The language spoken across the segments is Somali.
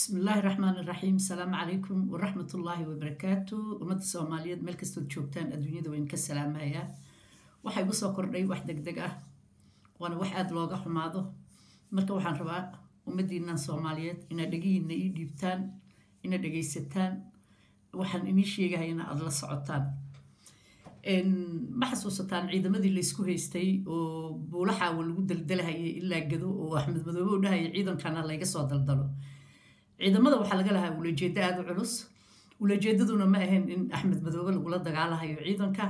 bismi illaahi raxmaan iraxiim asalaamu calaykum waraxmatullaahi wabarakaatu ummadda soomaaliyeed meel kastood joogtaan adduunyada wayn ka salaamayaa waxaa igu soo kordhay wax deg deg ah waana wax aada looga xumaado marka waxaan rabaa ummaddiinan soomaaliyeed inaad dhegihiina ii dhiibtaan inaad dhegaysataan waxaan inii sheegahayana aada la socotaan ma xasuusataan ciidamadii laysku haystay oo buulaxaawa lagu daldalahayay ilaa gado oo axmed madoobe u dhahaya ciidankana layga soo daldalo ciidamada waxaa laga lahaa ulajeedo aada u culus ulajeedaduna ma ahayn in axmed madoobe lagula dagaalahayo ciidanka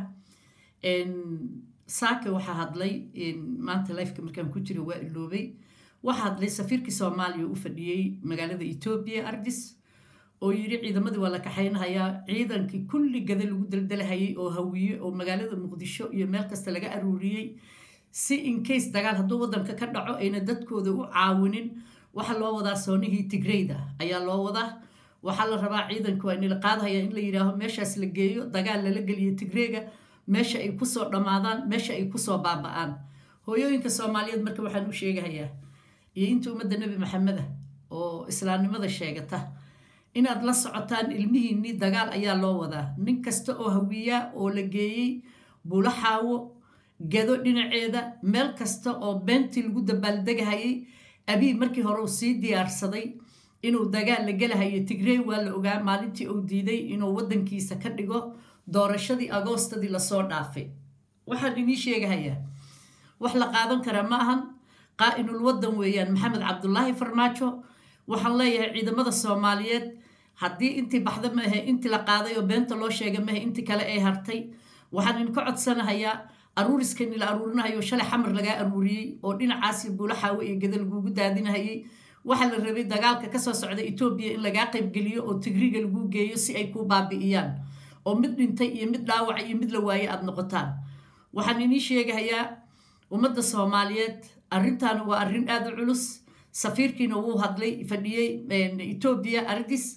saake waxaa hadlay maanta lifeka markaan ku jira waa iloobay waxaa hadlay safiirkii soomaaliya u fadhiyey magaalada etoobiya ardis oo yidhi ciidamadii waa la kaxaynahayaa ciidankii kulli gada lagu daldalahayay oo hawiye oo magaalada muqdisho iyo meel kasta laga aruuriyey si incase dagaal hadduu waddanka ka dhaco ayna dadkooda u caawinin waxaa loo wadaa soonihii tigreyda ayaa loo wadaa waxaa la rabaa ciidanka waa inila qaadahaya in la yidhaaho meeshaas la geeyo dagaal lala geliyo tigreega meesha ay kusoo dhammaadaan meesha ay kusoo baaba-aan hooyooyinka soomaaliyeed marka waxaan u sheegahayaa iyo inta ummadda nebi maxameda oo islaamnimada sheegata inaad la socotaan ilmihiinnii dagaal ayaa loo wadaa nin kasta oo hawiyaa oo la geeyey buulaxaawo gado dhinaceeda meel kasta oo beentii lagu dabaaldegahayay abii markii hore uu sii diyaarsaday inuu dagaal la gelahayo tigrey waa la ogaa maalintii uu diiday inuu waddankiisa ka dhigo doorashadii agoostadii lasoo dhaafay waxaan inii sheegahayaa wax la qaadan karaa ma ahan qaa-inul waddan weeyaan maxamed cabdulaahi farmaajo waxaan leeyahay ciidamada soomaaliyeed haddii intii baxda maahe intii la qaaday oo beenta loo sheega maahe intii kale ay hartay waxaan idinka codsanahayaa aruuriskani la aruurinahayo shalay xamar lagaa aruuriyey oo dhinacaasi buulaxaawe iyo gada lagugu daadinahayay waxaa la rabay dagaalka kasoo socda etoobiya in lagaa qaybgeliyo oo tigriga lagu geeyo si ay kuu baabi'iyaan oo mid dhintay iyo mid dhaawaca iyo mid la waaye aada noqotaan waxaan inii sheegahayaa ummadda soomaaliyeed arrintan waa arrin aada u culus safiirkiina wuu hadlay fadhiyey etoobiya ardis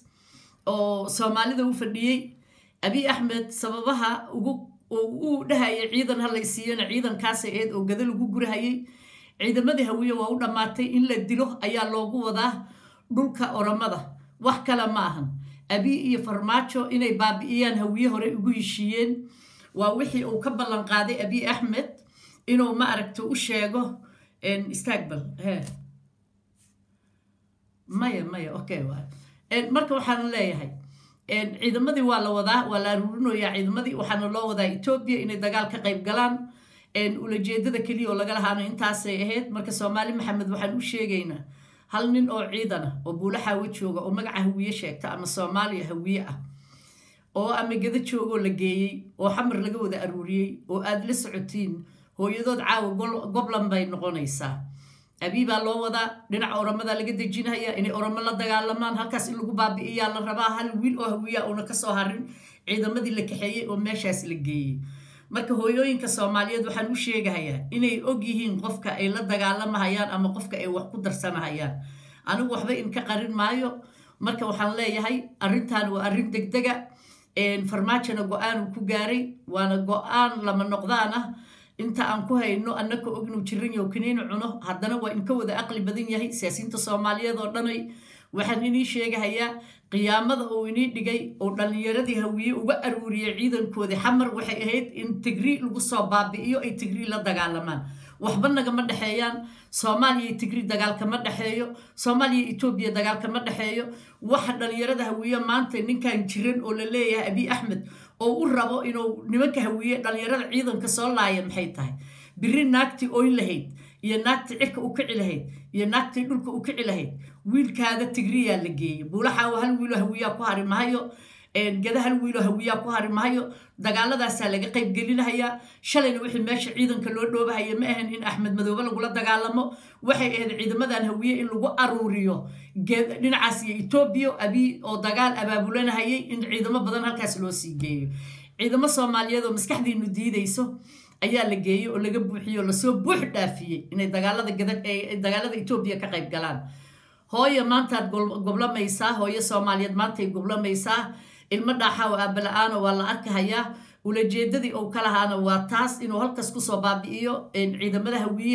oo soomaalida u fadhiyey abiy axmed sababaha ugu uu dhahayay ciidan ha laysiiyana ciidankaasay eed oo gado lagu gurahayay ciidamadii hawiye waa u dhammaatay in la dilo ayaa loogu wadaa dhulka oromada wax kale ma ahan abiy iyo farmaajo inay baabi'iyaan hawiye hore ugu heshiiyeen waa wixii uu ka ballan qaaday abiy axmed inuu ma aragto u sheego istagbal he maya maya okay waay marka waxaan leeyahay ciidamadii waa la wadaa waa la aruurinayaa ciidamadii waxaana loo wadaa etoobiya inay dagaal ka qayb galaan ulajeedada keliya oo laga lahaana intaasay ahayd marka soomaali maxamed waxaan u sheegaynaa hal nin oo ciidana oo buulaxaawo jooga oo magaca hawiye sheegta ama soomaaliya hawiye ah oo ama gado joogoo la geeyey oo xamar laga wada aruuriyey oo aada la socotiin hooyadood caawa goblan bay noqonaysaa abii baa loo wadaa dhinaca oromada laga dejinaya inay oromo la dagaalamaan halkaas in lagu baabi'iyaa la rabaa hal wiil oo hawiya una kasoo harin ciidamadii la kaxeeyey oo meeshaas la geeyey marka hooyooyinka soomaaliyeed waxaan u sheegahayaa inay og yihiin qofka ay la dagaalamahayaan ama qofka ay wax ku darsanahayaan anigu waxba inka qarin maayo marka waxaan leeyahay arrintan waa arrin degdega farmaajona go-aan uu ku gaaray waana go-aan lama noqdaan ah inta aan ku hayno annaka og inuu jiran yaho kaniini cuno haddana waa inka wada aqli badan yahay siyaasiyiinta soomaaliyeed oo dhanay waxaan inii sheegahayaa qiyaamada uu inii dhigay oo dhallinyaradii hawiye uga aruuriyay ciidankoodii xamar waxay ahayd in tigrii lagu soo baabi'iyo ay tigrii la dagaalamaan waxba nagama dhexeeyaan soomaaliya tigri dagaalkama dhexeeyo soomaaliya etoobiya dagaalkama dhexeeyo waxa dhallinyarada hawiye maanta ninkan jiran oo la leeyahay abiy axmed oo u rabo inuu nimanka hawiye dhallinyarada ciidanka soo laaya maxay tahay biri naagtii oyn lahayd iyo naagtii cirka u kici lahayd iyo naagtii dhulka u kici lahayd wiilkaaga tigriyaa la geeyey buulaxaawo hal wiiloo hawiyaa ku hari mahayo gada hal wiiloo hawiyaa ku hari mahayo dagaaladaasaa laga qayb gelinahayaa shalayna wixii meesha ciidanka loo dhoobahaya ma ahan in axmed madoobe lagula dagaalamo waxay ahayd ciidamadan hawiye in lagu aruuriyo dhinacaas iyo etoobiya abii oo dagaal abaabulanahayay in ciidamo badan halkaas loo sii geeyo ciidamo soomaaliyeed oo maskaxdiinu diidayso ayaa la geeyey oo laga buuxiyey oo lasoo buux dhaafiyey inay dagaalada dagaalada etoobiya ka qayb galaan hooyo maantaad goblamaysaa hooyo soomaaliyeed maantay goblamaysaa ilmo dhaaxaaw aabala-aano waa la arkahayaa ulajeedadii uu ka lahaana waa taas inuu halkaas kusoo baabi'iyo ciidamada hawiye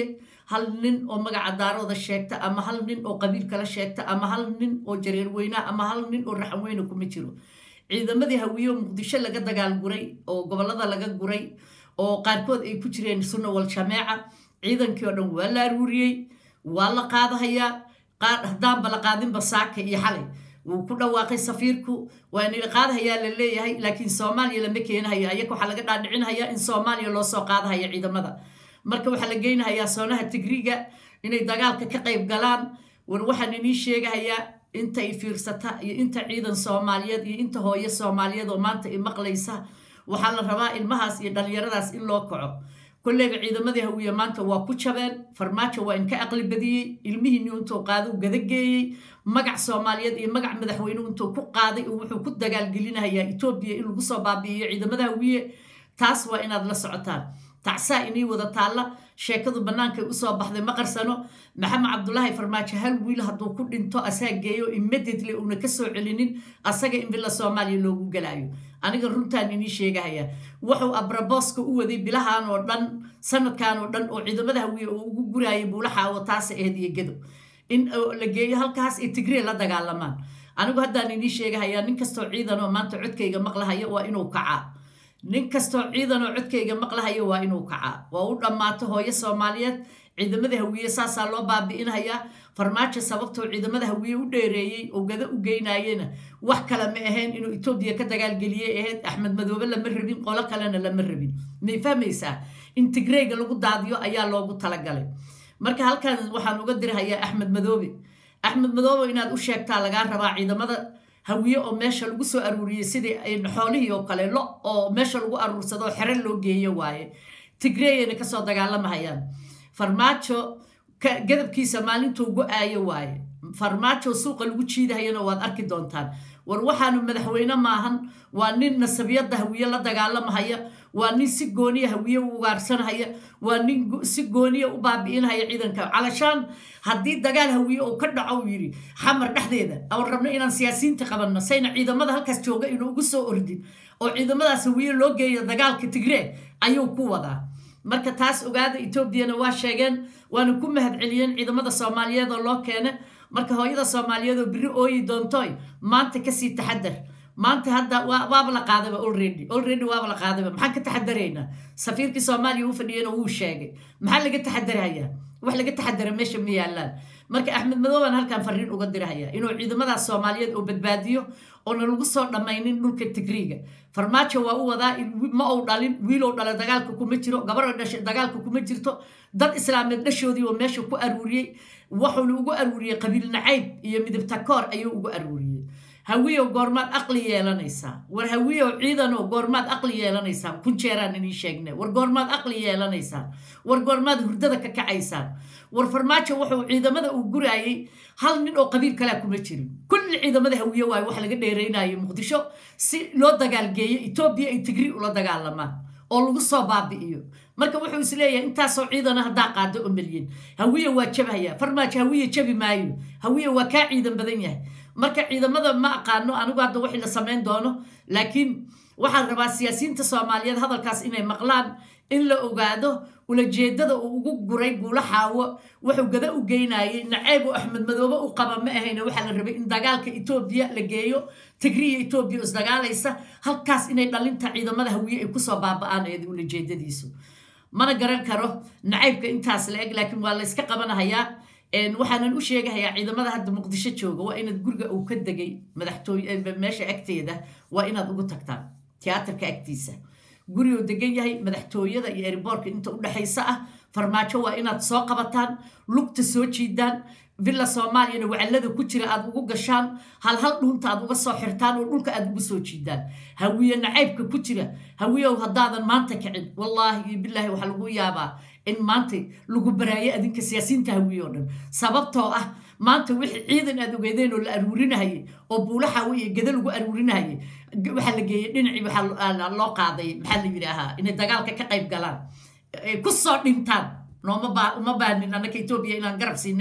hal nin oo magaca daarooda sheegta ama hal nin oo qabiil kala sheegta ama hal nin oo jareer weynaa ama hal nin oo raxan weyna kuma jiro ciidamadii hawiyo muqdisho laga dagaal guray oo gobolada laga guray oo qaarkood ay ku jireen sunna wal jameeca ciidankii oo dhan waa la aruuriyey waa la qaadahayaa haddaanba la qaadinba saaka iyo xalay wuu ku dhawaaqay safiirku waana la qaadahayaa la leeyahay laakiin soomaaliya lama keenahayo ayaga waxaa laga dhaadhicinhayaa in soomaaliya loo soo qaadahaya ciidamada marka waxaa la geynahayaa soonaha tigriga inay dagaalka ka qayb galaan war waxaan inii sheegahayaa inta i fiirsata iyo inta ciidan soomaaliyeed iyo inta hooyo soomaaliyeed oo maanta i maqlaysa waxaa la rabaa ilmahaas iyo dhallinyaradaas in loo kaco koleyga ciidamadii hawiye maanta waa ku jabeen farmaajo waa inka aqli badiyey ilmihiini intuu qaadau gadageeyey magac soomaaliyeed iyo magac madaxweyne intuu ku qaaday oo wuxuu ku dagaalgelinahayaa etoobiya in lagu soo baabi'iyo ciidamada hawiye taas waa inaad la socotaan tacsaa inii wada taalla sheekadu bannaankay usoo baxday ma qarsano maxamed cabdulaahi farmaajo hal wiil hadduu ku dhinto asaa geeyo immediately uuna ka soo celinin asaga in villa soomaaliya loogu galaayo aniga runtaan inii sheegahaya wuxuu abrabooska u waday bilahan oo dhan sanadkan oo dhan oo ciidamada hawiye oo ugu guraayay buulaxaawo taasa aheed iyo gedo in la geeyo halkaas ay tigree la dagaalamaan anigu haddaan inii sheegahaya nin kastoo ciidan oo maanta codkayga maqlahaya waa inuu kacaa nin kastoo ciidan oo codkayga maqlahayo waa inuu kacaa waa u dhammaato hooyo soomaaliyeed ciidamada hawiye saasaa loo baabi'inhayaa farmaajo sababtoo ciidamada hawiye u dheereeyey oo gada u geynayena wax kale ma ahayn inuu etoobiya ka dagaalgeliyey ahayd axmed madoobe lama rabin qolo kalena lama rabin may fahmaysaa in tigreyga lagu daadiyo ayaa loogu talagalay marka halkan waxaan uga dirhayaa axmed madoobe axmed madoobe inaad u sheegtaa lagaa rabaa ciidamada hawiye oo meesha lagu soo aruuriyey sidii xoolihii oo kale lo oo meesha lagu aruursado oo xero loo geeyo waaye tigreeyana kasoo dagaalamahayaan farmaajo gadabkiisa maalintuu go-aayo waaye farmaajo suuqa lagu jiidahayana waad arki doontaan war waxaanu madaxweyne maahan waa nin nasabiyadda hawiye la dagaalamahaya waa nin si gooniya hawiye u ugaarsanhaya waa nin si gooniya u baabi'inhaya ciidanka calashaan haddii dagaal hawiye uu ka dhaco uu yidhi xamar dhexdeeda aan rabno inaan siyaasiyiinta qabanno sayna ciidamada halkaas jooga inuu ugu soo ordin oo ciidamadaas hawiye loo geeyo dagaalka tigree ayuu ku wadaa marka taas ogaada etoobiyana waa sheegeen waana ku mahadceliyeen ciidamada soomaaliyeed oo loo keena marka hooyada soomaaliyeed oo biri ooyi doontoy maanta kasii taxadar maanta hadda waaba la qaadaba already already waaba la qaadaba maxaan ka taxadaraynaa safiirkii soomaaliya u fadhiyana wuu sheegay maxaa laga taxadarayaa wax laga taxadara meesha ma yaalaan marka axmed madoobaan halkan fariin uga dirahaya inuu ciidamadaas soomaaliyeed oo badbaadiyo oona lagu soo dhammaynin dhulka tigriiga farmaajo waa u wadaa ma ou dhalin wiilow dhala dagaalka kuma jiro gabaroo dhashay dagaalka kuma jirto dad islaameed dhashoodii oo meesha ku aruuriyey wuxuuna ugu aruuriyey qabiil nacayb iyo midibta koor ayuu ugu aruuriyey hawiyow goormaad aqli yeelanaysaa war hawiyow ciidanow goormaad aqli yeelanaysaan kun jeeraan inii sheegne war goormaad aqli yeelanaysaan war goormaad hurdada ka kacaysaan war farmaajo wuxuu ciidamada uu guraayey hal nin oo qabiil kalea kuma jirin kulli ciidamada hawiye waayo wax laga dheeraynayo muqdisho si loo dagaalgeeyo etoobiya ay tigri ula dagaalamaan oo lagu soo baabi'iyo marka wuxuu is leeyahay intaasoo ciidana haddaa qaado oo melyin hawiye waa jabhaya farmaajo hawiye jabi maayo hawiye waa kaa ciidan badan yahay marka ciidamada ma aqaano anigu hadda wixii la samayn doono laakiin waxaan rabaa siyaasiyiinta soomaaliyeed hadalkaas inay maqlaan in la ogaado ulajeedada uu ugu guray buula xaawo wuxuu gada u geynayay nacayb oo axmed madoobe u qaba ma ahayna waxaa la rabay in dagaalka etoobiya la geeyo tigriya etoobiya oo isdagaalaysa halkaas inay dhalinta ciidamada hawiye ay kusoo baaba-aan eed ulajeedadiisu mana garan karo nacaybka intaas la eg laakiin waa la yska qabanahayaa waxaanan u sheegahayaa ciidamada hadda muqdisho jooga waa inaad guriga uu ka degay madaxtooy meesha agteeda waa inaad ugu tagtaan tiyaatarka agtiisa guriguu degan yahay madaxtooyada iyo eriboorka inta u dhexaysa ah farmaajo waa inaad soo qabataan lugta soo jiidaan villa soomaaliyana wacallada ku jira aad ugu gashaan hal hal dhuunta aad uga soo xirtaan oo dhulka aad ugu soo jiidaan hawiye nacaybka ku jira hawiyow haddaadan maanta kicin wallaahi iyo bilaahi waxaa lagu yaabaa in maanta lagu baraayo adinka siyaasiyiinta hawiye oo dhan sababtoo ah maanta wixii ciidan aad ogeedeen oo la aruurinahayay oo buulaxawe iyo gada lagu aruurinahayay waxaa la geeyey dhinacii waxaa loo qaaday maxaa la yidhaahaa inay dagaalka ka qayb galaan ku soo dhintaan nooma baa uma baanin annaka etoobiya inaan garab siinay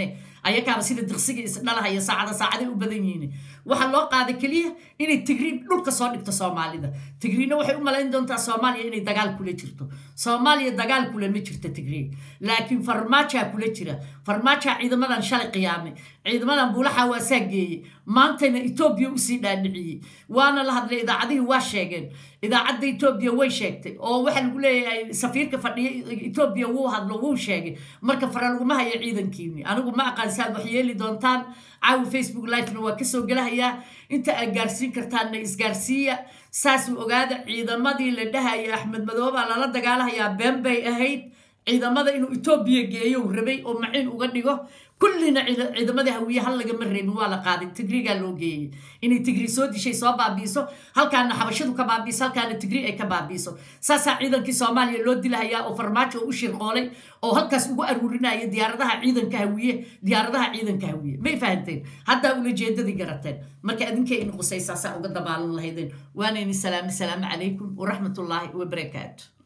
ayakaaba sida diqsiga isdhalahaya saacada saacaday u badan yihiin waxaa loo qaaday keliya inay tigriin dhulka soo dhigto soomaalida tigriina waxay u malayn doontaa soomaaliya inay dagaal kula jirto soomaaliya dagaal kule ma jirto tigriin laakiin farmaajaa kula jira farmaajaa ciidamadan shalay qiyaamay ciidamadan buulaxa waasaa geeyey maantayna etoobiya usii dhaadhiciyey waana la hadlay idaacadihii waa sheegeen idaacadda etoobiya way sheegtay oo waxaa lagu leeyahay safiirka fadhiya etoobiya wuu hadlo wuu sheegay marka fara laguma hayo ciidankiini anigu ma aqaan si aad wax yeeli doontaan caawi facebook livena waa kasoo gelahayaa inta aad gaarsiin kartaanna isgaarsiiya saasuu ogaada ciidamadii la dhahaya axmed madoobaa lala dagaalahayaa been bay ahayd ciidamada inuu etoobiya geeyo rabay oo maciin uga dhigo kullina ciidamadii hawiye hal lagama reebin waa la qaaday tigrigaa loo geeyey inay tigri soo dishay soo baabiiso halkaana xabashadu ka baabiiso halkaana tigri ay ka baabiiso saasaa ciidankii soomaaliya loo dilahayaa oo farmaajo oo u shirqoolay oo halkaas ugu aruurinaya diyaaradaha ciidanka hawiye diyaaradaha ciidanka hawiye may fahanteen haddaa ulajeedadii garateen marka adinkay in qusay saasaa uga dabaalan lahaydeen waanayni salaami salaamu calaykum waraxmatullaahi wabarakaatu